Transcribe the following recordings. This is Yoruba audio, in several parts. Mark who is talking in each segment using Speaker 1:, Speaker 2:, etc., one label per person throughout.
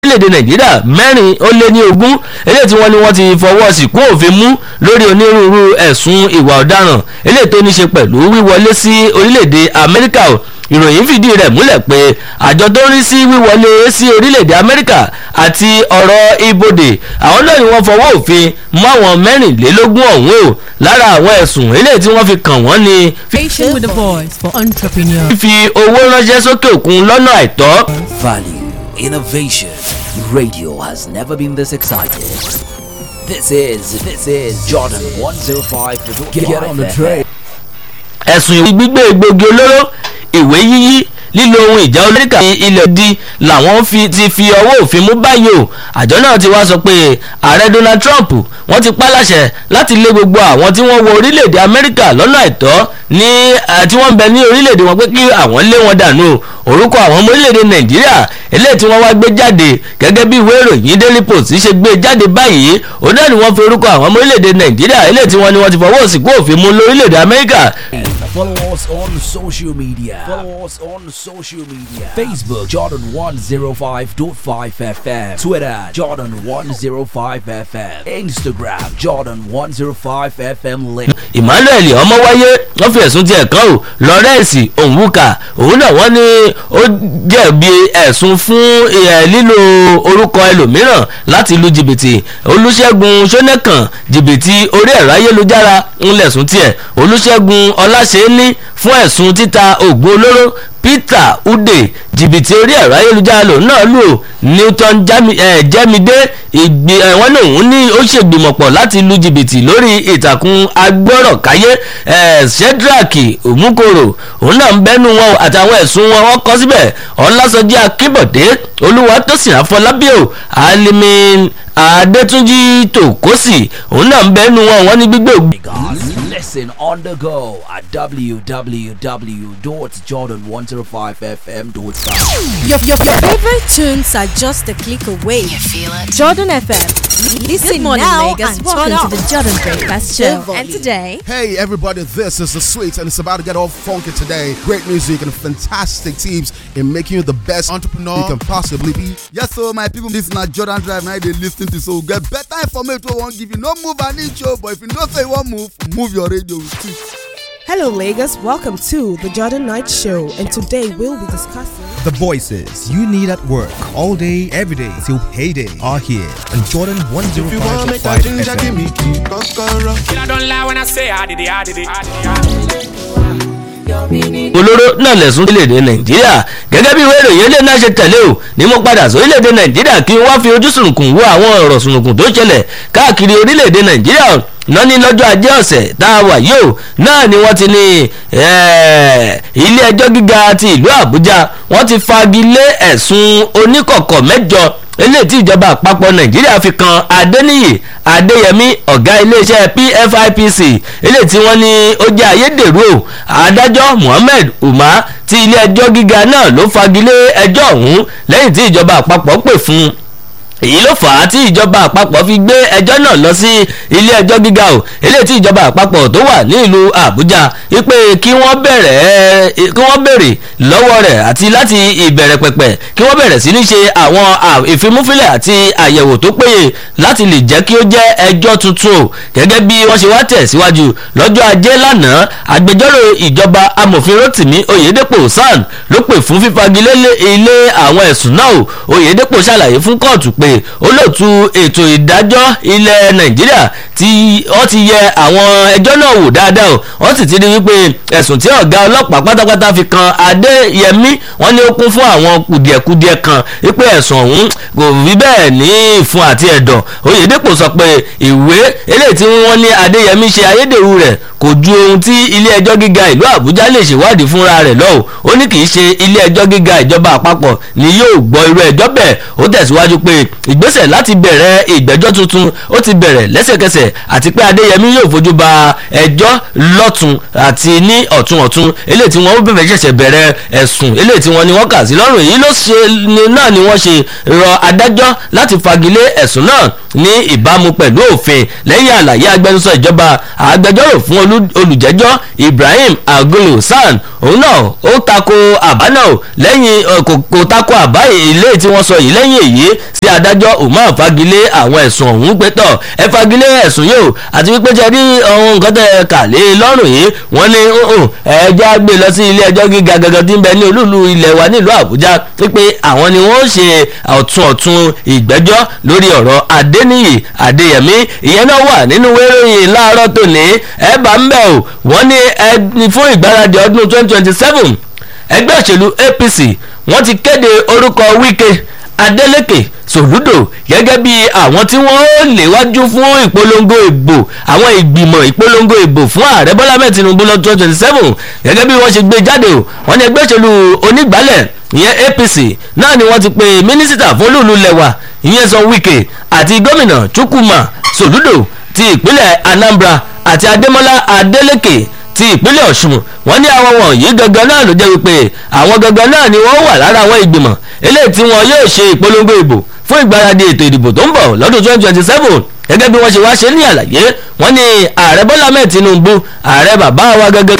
Speaker 1: orílẹ̀-èdè nàìjíríà mẹ́rin ó lé ní ogún eléyìí tí wọ́n ní wọ́n ti fọwọ́ sí kún òfin mú lórí onírúurú ẹ̀sùn ìwà ọ̀daràn eléyìí tó ní ṣe pẹ̀lú wíwọlé sí orílẹ̀-èdè amẹ́ríkà o ìròyìn fìdí rẹ̀ múlẹ̀ pé àjọ tó ń rí sí wíwọlé sí orílẹ̀-èdè amẹ́ríkà àti ọ̀rọ̀ ibodè àwọn náà ni wọ́n fọwọ́ òfin mú àwọn mẹ́rìnlélógún ọ̀hún o lára àwọn ẹ̀sùn eléyìí tí wọ́n fi kàn wọ́n ni
Speaker 2: Station with a voice for entrepreneurs.
Speaker 1: fífi owó ránṣẹ́ sókè òkun lọ́nà àìtọ́
Speaker 3: Value, innovation. Radio has never been this excited. This is this is Jordan 105. Get, get on the train.
Speaker 1: ẹ̀sùn ìwé gbígbé egbògi olóró ìwé yíyí lílo ohun ìjà olóríkà ní ilẹ̀ di làwọn fi ti fi ọwọ́ òfin mú báyìí o àjọ náà ti wá sọ pé ààrẹ Donald Trump wọ́n ti pa láṣẹ láti lé gbogbo àwọn tí wọ́n wọ orílẹ̀-èdè Amẹ́ríkà lọ́nà àìtọ́ ní eh, tí wọ́n ń bẹ ní orílẹ̀-èdè wọn pé kí àwọn lé wọn dànù orúkọ àwọn ọmọ orílẹ̀-èdè Nàìjíríà eléyìí tí wọ́n wá gbé jáde gẹ́gẹ́ bí ìwé ìròyìn Daily Post ṣe gbé jáde báyìí òun náà ni wọ́n fi orúkọ àwọn ọmọ orílẹ̀-èdè Nàìjíríà eléyìí tí wọ́n ní wọ́n ti fọwọ́ òsìkú òfin mú lórílẹ̀-èdè Amẹ́ríkà
Speaker 3: Follow us on social media. Follow us on social media. Facebook Jordan 105.5 FM. Twitter Jordan 105 FM. Instagram Jordan 105 FM. Link.
Speaker 1: emmanuel ọmọwáyé wọ́n fi ẹ̀sùn tiẹ̀ kàn ó lawrence onwuka òun náà wọ́n ní ó jẹ̀bi ẹ̀sùn fún ẹ̀, lílo orúkọ ẹlòmíràn láti lu jìbìtì olùṣègùn sọ́nẹ́kàn jìbìtì orí ẹ̀rọ ayélujára ń lẹ̀sùn tiẹ̀ olùṣègùn ọláṣẹ́ni fún ẹ̀sùn títa oògùn olóró peter ude jìbìtì orí ẹ̀rọ ayélujára lòun náà lù ó newton Jami- eh, jẹ́midé ìgbì eh, wọ́n ní òun ní ó ṣègbìmọ̀pọ̀ láti lu jìbìtì lórí ìtàkùn agbọ́rọ̀káyé eh, shedrack omukoro òun náà ń bẹ́nu wọn o, àtàwọn ẹ̀sùn wọn wọ́n kọ́ síbẹ̀ ọlásọjí akíbọ̀dé olúwatósìn àfọlábíò alimin adétúnjì tòkósì òun náà ń bẹ́nu wọn wọ́n ní gbígbé ògbé
Speaker 3: Guys, listen on the go at www.jordan105fm.com.
Speaker 2: Your, your, your favorite tunes are just a click away. Jordan FM. Listen
Speaker 4: Good morning,
Speaker 2: now
Speaker 4: Lagos.
Speaker 2: and
Speaker 4: Welcome
Speaker 2: turn
Speaker 4: to
Speaker 2: up.
Speaker 4: the Jordan Breakfast Show.
Speaker 2: The
Speaker 4: And
Speaker 2: volume.
Speaker 4: today,
Speaker 5: Hey everybody, this is the Sweets and it's about to get all funky today. Great music and fantastic teams in making you the best entrepreneur you can possibly be.
Speaker 6: Yes, so my people, this na Jordan Drive. Now they listen to so get better information. We won't give you no move an inch, oh, but if you know say you want move, move your radio with it.
Speaker 7: Hello, Lagos. Welcome to the Jordan Knight Show, and today we'll be discussing.
Speaker 8: The voices you need at work all day, every day till payday are here on Jordan 105.5 FM.
Speaker 9: I don't lie when I say I did it, I did it. I did it.
Speaker 1: olóró náà lẹ̀sùn orílẹ̀-èdè nàìjíríà gẹ́gẹ́ bí ìwé ìròyìn ilé náà ṣe tẹ̀lé o ní mo padà sí orílẹ̀-èdè nàìjíríà kí n wá fi ojú sùnùkùn wo àwọn ọ̀rọ̀ sùnùkùn tó ṣẹlẹ̀ káàkiri orílẹ̀-èdè nàìjíríà náà ní lọ́jọ́ ajé ọ̀sẹ̀ tá a wà yìí o náà ni wọ́n ti ní eh, ilé ẹjọ́ gíga ti ìlú àbújá wọ́n ti fagilé ẹ̀sùn oníkọ̀kọ̀ mẹ́jọ eléyìí tí ìjọba àpapọ̀ nàìjíríà fi kan adéníyì adéyẹmí ọ̀gá iléeṣẹ́ pfipc eléyìí tí wọ́n ní ó jẹ́ ayédèrú o adájọ́ mohammed umar ti ilé ẹjọ́ gíga náà ló fagilé ẹjọ́ ọ̀hún lẹ́yìn tí ìjọba àpapọ̀ pè fún un èyí ló fà á tí ìjọba àpapọ̀ fi gbé ẹjọ́ náà lọ sí ilé ẹjọ́ gíga o eléyìí tí ìjọba àpapọ̀ tó wà ní ìlú àbújá wípé kí wọ́n bẹ̀rẹ̀ kí wọ́n bèrè lọ́wọ́ rẹ̀ àti láti ìbẹ̀rẹ̀ pẹ̀pẹ̀ kí wọ́n bẹ̀rẹ̀ sí ní ṣe àwọn à- ìfimúfilẹ̀ àti àyẹ̀wò tó péye láti lè jẹ́ kí ó jẹ́ ẹjọ́ tuntun o gẹ́gẹ́ bí wọ́n ṣe wá tẹ̀síwájú lọ́jọ́ ajé lánàá agbẹjọ́rò ìjọba amòfin rotimi oyedepo san ló pè fún fífagilé lé- ilé àwọn ẹ̀sùn náà o oyedepo ṣàlàyé fún kóòtù pé olóòtú ètò ìdájọ́ ilẹ̀ nàìjíríà tí wọ́n ti yẹ àwọn ẹjọ́ náà wò dáadáa o wọ́n sì ti rí wípé ẹ̀sùn tí ọ̀gá ọlọ́pàá pátápátá fi kan adéyẹmí wọ́n ní ó kún fún àwọn kùdìẹ̀kudiẹ kan wípé ẹ̀sùn ọ̀hún kò rí bẹ́ẹ̀ ní ìfun àti ẹ̀dọ̀ oyèdèpọ̀ sọ pé ìwé eléyìí tí wọ́n ní adéyẹmí ṣe ayédèrú rẹ̀ kò ju ohun tí ilé ẹjọ́ gíga ìlú àbújá lè ṣèwádìí fúnra rẹ̀ lọ́wọ́ ó ní kì í ṣe ilé ẹjọ́ gíga ìjọba àpapọ̀ ni yóò gbọ́ irú ẹjọ́ bẹ́ẹ̀ ó tẹ̀síwájú pé ìgbésẹ̀ láti bẹ̀rẹ̀ ìgbẹ́jọ́ tuntun ó ti bẹ̀rẹ̀ lẹ́sẹ̀kẹsẹ̀ àti pé adéyẹmí yóò fojú ba ẹjọ́ lọ́tún àti ní ọ̀tún ọ̀tún eléyìí tí wọ́n bẹ̀rẹ̀ ṣẹ̀ṣẹ̀ bẹ̀rẹ̀ ẹ̀sùn eléyìí tí wọ́n ní wọ́n kà sí lọ́rùn èyí ló ṣe ni náà ni wọ́n ṣe rọ adájọ́ láti fagilé ẹ̀sùn náà ní ìbámu pẹ̀lú òfin lẹ́yìn àlàyé agbẹnusọ ìjọba agbẹjọ́rò fún olùjẹ́jọ́ ibrahim agolo san òun náà ó tako àbá náà lẹ́yìn kò tako àbá ilé tí wọ́n sọ yìí lẹ́yìn èyí sí adájọ́ umar fagilé àwọn ẹ̀sùn ọ̀hún pé tọ̀ ẹ fagilé ẹ̀sùn yìí àti wípé jẹ́ rí ohun nǹkan tẹ̀ kà lé lọ́rùn yìí wọ́n ní ẹjọ́ gbé lọ sí ilé ẹjọ́ gíga gangan tí ń bẹ ní olúùlú ilẹ̀ wa nílùú àbújá wípé àwọn ni wọ́n ṣe ọ̀tún ọ̀tún ìgbẹ́jọ́ lórí ọ̀rọ̀ adéníyì adéyẹmí ìyẹn náà wà nínú wéròyìn láàárọ̀ tòní ẹ bá ń bẹ̀ o wọ́n ní ẹni fún ìgbáradì ọdún twenty twenty seven ẹgbẹ́ òṣèlú apc wọ́n ti kéde orúkọ wíkẹ́ adeleke sòlúdò gẹ́gẹ́ bí àwọn tí wọ́n léwájú fún ìpolongo ìbò àwọn ìgbìmọ̀ ìpolongo ìbò fún ààrẹ bọ́lá mẹ́ẹ̀ tinubu lọ twenty twenty seven gẹ́gẹ́ bí wọ́n ṣe gbé jáde o wọ́n ní ẹgbẹ́ òṣèlú onígbàálẹ̀ ìyẹn apc náà ni wọ́n ti pe mínísítà fún olúùlú lẹ́wà ìyẹn sọ wíkẹ́ àti gómìnà chukwuma sòlúdò ti ìpínlẹ̀ anambra àti adémọlá adélèké ti ìpínlẹ̀ ọ̀ṣun wọ́n ní àwọn wọ̀nyí gangan náà ló jẹ́ wípé àwọn gangan náà ni wọ́n wà lára àwọn ìgbìmọ̀ eléyìí tí wọn yóò ṣe ìpolongo ìbò fún ìgbáradì ètò ìdìbò tó ń bọ̀ lọ́dún twenty twenty seven gẹ́gẹ́ bí wọ́n ṣe wá ṣe ní àlàyé wọ́n ní ààrẹ bọ́lá mẹ́ẹ̀ tinubu ààrẹ bàbá wa gẹ́gẹ́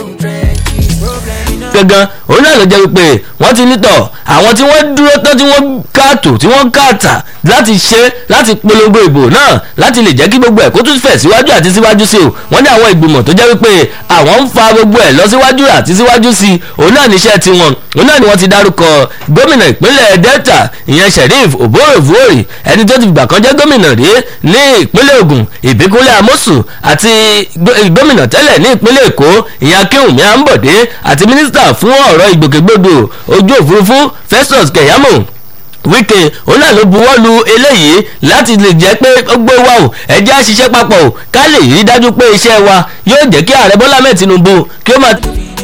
Speaker 1: gangan òun náà ló jẹ́ wípé wọ́n ti nítọ̀ àwọn tí wọ́n dúró tán tí wọ́n káàtó tí wọ́n káàtà láti ṣe láti polongo ìbò náà láti lè jẹ́ kí gbogbo ẹ̀ kó tún fẹ̀ síwájú àti síwájú sí o wọ́n ní àwọn ìgbìmọ̀ tó jẹ́ wípé àwọn ń fa gbogbo ẹ̀ lọ síwájú àti síwájú sí òun náà níṣẹ́ tiwọn òun náà ni wọ́n ti dárúkọ gómìnà ìpínlẹ̀ delta ìyẹn sheriff oborevori ẹni tó ti gbà kan jẹ́ gómìnà rí ní ìpínlẹ̀ ogun ìbíkúnlẹ̀ amosu àti gómìnà tẹ́lẹ̀ ní ìpínlẹ̀ èkó ìyẹn akéwùmí àǹbọ̀dé àti mínísítà fún ọ̀rọ̀ ìgbòkègbodò ojú òfurufú festus keyamo wíkẹ́ òun náà ló buwọ́ lu eléyìí láti lè jẹ́ pé ó gbé wa o ẹjẹ́ àṣìṣe papọ̀ o ká lè rí dájú pé iṣẹ́ wa yóò jẹ́ kí ààrẹ bọ́lá mẹ́ẹ̀ tinubu kí ó máa.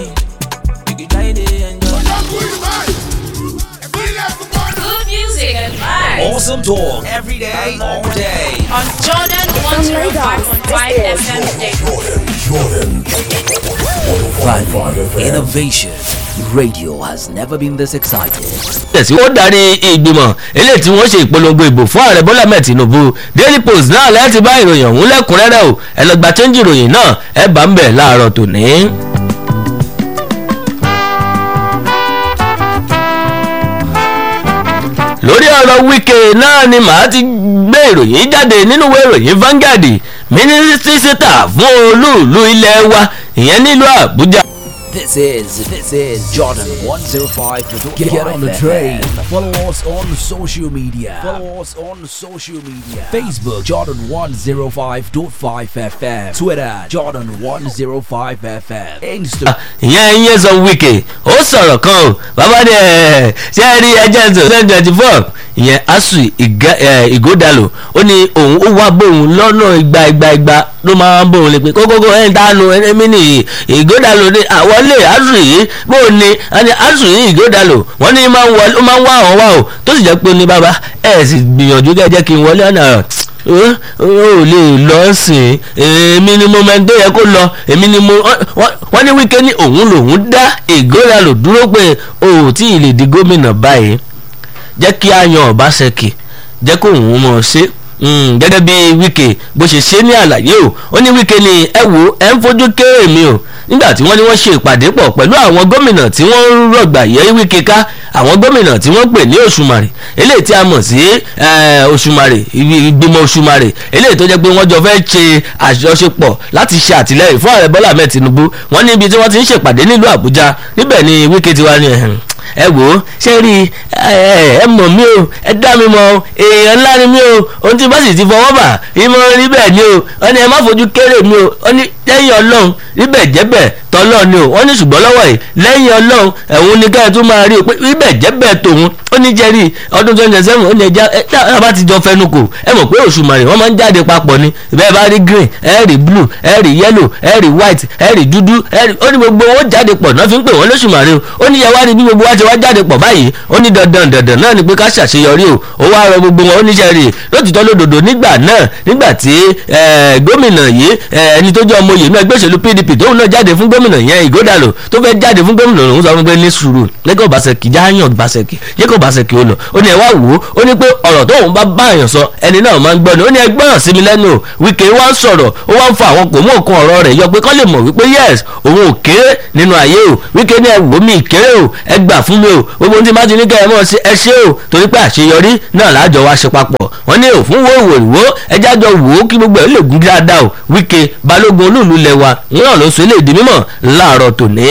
Speaker 3: Awesome talk every day, all day.
Speaker 4: On Jordan 105.5 FM
Speaker 3: Value, innovation. Radio has never been this excited.
Speaker 1: tẹ̀sí ó darí ìgbìmọ̀ eléyìí tí wọ́n ṣe ìpolongo ìbò fún ààrẹ bọ́lá mẹ́ẹ̀ tinubu daily post náà láti bá ìròyìn ọ̀hún lẹ́kùnrẹ́rẹ́ o ẹ lọ gba chẹ́ńjì ìròyìn náà ẹ bá ń bẹ̀ láàárọ̀ tòní. lórí ọ̀rọ̀ wíkẹ́ náà ni màá ti gbé ìròyìn jáde nínú ìwé ìròyìn Vanguard mínísítà fún olúùlú ilé wa ìyẹn nílùú àbújá.
Speaker 3: This is this is Jordan 105. Get, get on the train. Follow us on social media. Follow us on social media. Facebook Jordan 105.5 FM. Twitter Jordan 105 FM. Instagram.
Speaker 1: ìyẹn ìyẹn sọ wíkẹ́ ó sọ̀rọ̀ kan o bàbá ni ẹ̀ ṣé ẹ rí ẹjẹ́ tó twenty twenty four ìyẹn asu ìgòdàlò ó ní òun ó wá bóun lọ́nà igba igba igba ló máa ń bóun lè pé kókókó ẹni tá a nu ẹni ní ìgòdàlò ní àwọn lè asu yìí bóun ni ẹni asu yìí ìgòdàlò wọ́n ní máa ń wá àwọn wá o tó sì jẹ́ pé ní bàbá ẹ̀ sì gbìyànjú kẹ́ jẹ́ kí n wọlé ọ̀nà ó lè lọ sìn èmi ni mo máa ń tó yẹ kó lọ èmi ni mo wọ́n ní wíkẹ́ ní òun lòun dá ìgòdàlò dúró pé o ò tí ì lè di gómìnà báyìí jẹ́ kí a yan ọ̀básẹ́kì jẹ́ kó òun mọ̀ ṣe gẹ́gẹ́ bí wíkẹ́ bó ṣe ṣe ní àlàyé o ó ní wíkẹ́ ni ẹ wo ẹ ń fojú kéré mi o nígbà tí wọ́n ní wọ́n ṣe ìpàdé pọ̀ pẹ̀lú àwọn gómìnà tí wọ́n ń rọ̀gbà yẹ wíkẹ́ ká àwọn gómìnà tí wọ́n pè ní òṣùmàrè eléyìí tí a mọ̀ sí òṣùmàrè ìgbìmọ̀ òṣùmàrè eléyìí tó jẹ́ pé wọ́n jọ fẹ́ ṣe àjọṣepọ̀ láti ṣe àtìlẹ́yìn fún ààrẹ bọ́lá ahmed tinubu wọ́n ní ibi tí wọ́n ti ń ṣèpàdé nílùú àbújá níbẹ̀ ni wíkẹ́ ti wá ní ẹ̀hìn ẹ wò ó ṣe rí ẹ mọ̀ mí o ẹ dá mi mọ̀ èèyàn ńlá ni mí o ohun tí bá sì ti fọwọ́ bà ìmọ̀ rí bẹ́ẹ̀ ni o wọ́n ní ẹ má fojú kéré mi o wọ́n ní lẹ́yìn ọlọ́run níbẹ̀ jẹ́bẹ̀ tọ́lọ́ ni o wọ́n ní ṣùgbọ́n lọ́wọ́ yìí lẹ́yìn ọlọ́run ẹ̀hún ni káyọ̀ tó máa rí o pé níbẹ̀ jẹ́bẹ̀ tòun ó ní jẹ́rìí ọdún twenty seven ó ní ẹja ẹ tá bá ti jọ fẹnu kò ẹ mọ̀ pé òṣùmàrè wọ́n máa ń jáde papọ̀ ni bẹ́ẹ̀ bá rí green ẹ rí blue ẹ rí yellow ẹ rí white ẹ rí dúdú ẹ rí ó ní gbogbo owó jáde pọ̀ náà fi ń pè wọ́n lóṣùmàrè o ó ní yẹ wá ní bí gbogbo wa ti wá jáde pọ̀ báyìí ó ní dandan dandan náà ni pé ká ṣàṣeyọrí o ó wá rọ gbogbo wọn oníṣẹ́ rè lótìtọ́ lódodo nígbà náà nígbà tí gómìnà yìí ẹni tó jẹ́ ọmọ yìí náà ẹgbẹ́ òṣèlú pdp tóun náà jáde fún gómìnà yẹn ìgòdàlò tó fẹ́ jáde fún gómìnà òun sọ fún pé ní sùúrù lẹ́kọ̀ ọ̀bàṣẹ́kì jáyàn ọ̀bàṣẹ́kì yẹ́kọ̀ ọ̀bàṣẹ́kì ó lọ ó ní ẹ wá wò ó ó ní pé ọ̀rọ̀ tóun bá bá èèyàn sọ ẹni náà máa ń gbọ́ ni ó ní ẹ gbọ́ràn sí mi lẹ́nu wíkẹ́ wá ń sọ̀rọ̀ ó wá ń fa àwọn kò mú òkun ọ̀rọ̀ rẹ̀ yọ pé kọ́ lè mọ̀ wípé yes òun ò kéré nínú ayé o wíkẹ́ ní ẹ wò mí kéré o ẹ gbà fún mi o gbogbo ohun tí má ti ní kẹ́ ẹ mọ̀ sí ẹ ṣe o torí pé àṣeyọrí náà láàjọ wa ṣe papọ̀ wọ́n ní òfin wo ìwòrìwò ẹjá jọ wò ó kí gbogbo ẹ̀ lè gún dáadáa o wíkẹ́ balógun olúùlú lẹ́wà náà ló sọ eléyìí di mímọ̀ láàárọ̀ tòní.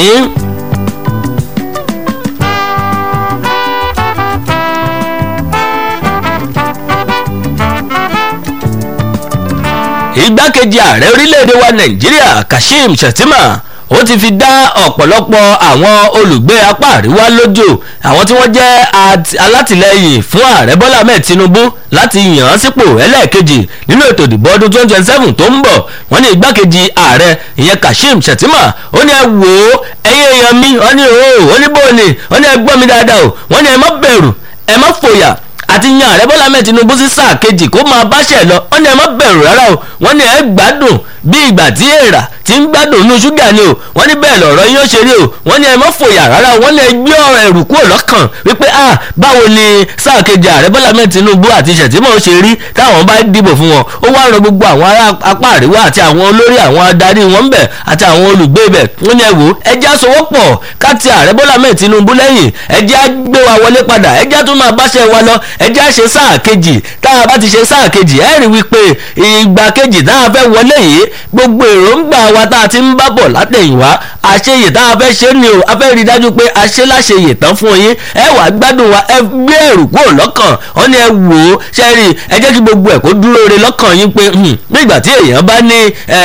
Speaker 1: igbákejì ààrẹ orílẹ̀-èdè wa nàìjíríà kashim shettima ó ti fi dá ọ̀pọ̀lọpọ̀ àwọn olùgbé apá àríwá lójú àwọn tí wọ́n jẹ́ alátìlẹyìn fún ààrẹ bọ́lá ahmed tinubu láti yàn án sípò ẹlẹ́ẹ̀kejì nínú ètò ìdìbò ọdún twenty twenty seven tó ń bọ̀ wọ́n ní igbákejì ààrẹ ìyẹn kashim shettima ó ní ẹ wò ó ẹ̀yin èèyàn mi wọ́n ní o ó ní bóòní wọ́n ní ẹ gbọ́ mi dáadáa o wọ́n ní ẹ má bẹ̀rù ẹ má fòyà àti yan ààrẹ bọ́lá ahmed tinubu sí sáà kejì kó máa báṣẹ̀ lọ wọ́n ní ẹ má bẹ̀rù rárá o wọ́n ní ẹ gbádùn bí ìgbà tí èèrà ti ń gbádùn inú ṣúgà ni o wọ́n ní bẹ́ẹ̀ lọ̀rọ̀ yín ó ṣe rí o wọ́n ní ẹ má fòyà rárá o wọ́n ní ẹ gbé ọ̀rọ̀ ẹ̀rù kúrò lọ́kàn wípé ah báwo ni sáà kejì ààrẹ bọ́lá ahmed tinubu àti ṣètìmọ̀ ó ṣe rí táwọn bá dìbò fún wọn ó wá rọ gbogbo àwọn ará apá àríwá àti àwọn olórí àwọn adarí wọn ń bẹ̀ àti àwọn olùgbé bẹ̀ wọ́n ní ẹ wò ẹ já sowọ́pọ̀ ká ti ààrẹ bọ́lá ahmed tinubu lẹ́yìn ẹ já gbé wa wọlé padà ẹ já tún máa báṣẹ́ wa lọ ẹ já ṣe sáà kejì tá a bá ti ṣe sáà kejì ẹ rí wípé ìgbà kejì tá a fẹ́ wọlé yìí gbogbo èròǹgbà wa tá a ti ń bá bọ̀ látẹ̀yìnwá àṣeyè tá a fẹ́ ṣe ni o a fẹ́ rí i dájú pé a ṣe láṣeyè tán fún yín ẹ wà gbádùn wa ẹ gbé ẹrù kúrò lọ́kàn wọ́n ní ẹ wò ó ṣe rí ẹ jẹ́ kí gbogbo ẹ̀ kó dúró re lọ́kàn yín pé nígbà tí èèyàn bá ní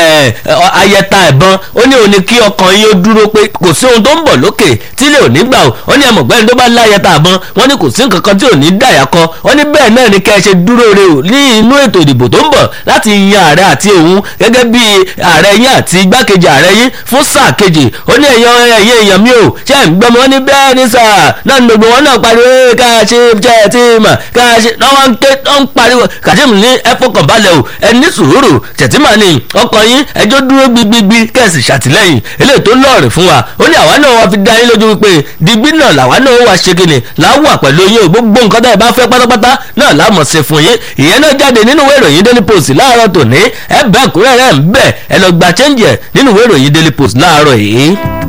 Speaker 1: ayẹta ẹ̀bọn ó ní òní kí ọkàn yín ó dúró pé kò sí ohun tó ń bọ̀ lókè tí lè ò ní gbà ó wọ́n ní ẹ mọ̀ gbẹ́ni tó bá láyẹta ẹ̀bọn wọ́n ní kò sí nǹkan kan tí ò ní dàyà kọ wọ́n ní bẹ́ẹ̀ náà ni kẹ́ ẹ ṣe dúró re o ní inú ètò ìdìbò tó ń bọ̀ láti yan ààrẹ àti òun gẹ́gẹ́ bí ààrẹ yín àti igbákejì ààrẹ yín fún sáà kejì ó ní ẹ̀yàn ẹ̀yẹ èèyàn mi ò ṣe ń gbọ́mọ wọn ní bẹ́ẹ̀ ní sáà náà ní gbogbo wọn náà pariwo ká ṣe jẹ́ tí mà ká ṣe náà wọ́n ń ké wọ́n ń pariwo kàṣíìmù ní ẹ̀fọ́kàn balẹ̀ o ẹ ní sùúrù tẹ̀tìmà ni ọkàn yín ẹjọ́ dúró gbigbigbi kẹ̀sì ṣàtìlẹ́yìn eléyìí tó lọ́ọ̀rì fún wa ó ní àwa náà wá fi dá yín lójú wípé digbí náà làwa náà wá ṣe kíni láwà pẹ̀lú yín o gbogbo nǹkan tẹ́ ẹ bá fẹ́ pátápátá náà láàmọ̀ ṣe fún yín ìyẹn náà jáde nínú ìwé ìròyìn daily post láàárọ̀ tòní ẹ bẹ́ẹ̀ kúrẹ́rẹ́ ń bẹ̀ ẹ lọ gba chẹ́ǹjì ẹ̀ nínú ìwé ìròyìn daily post láàárọ̀ yìí.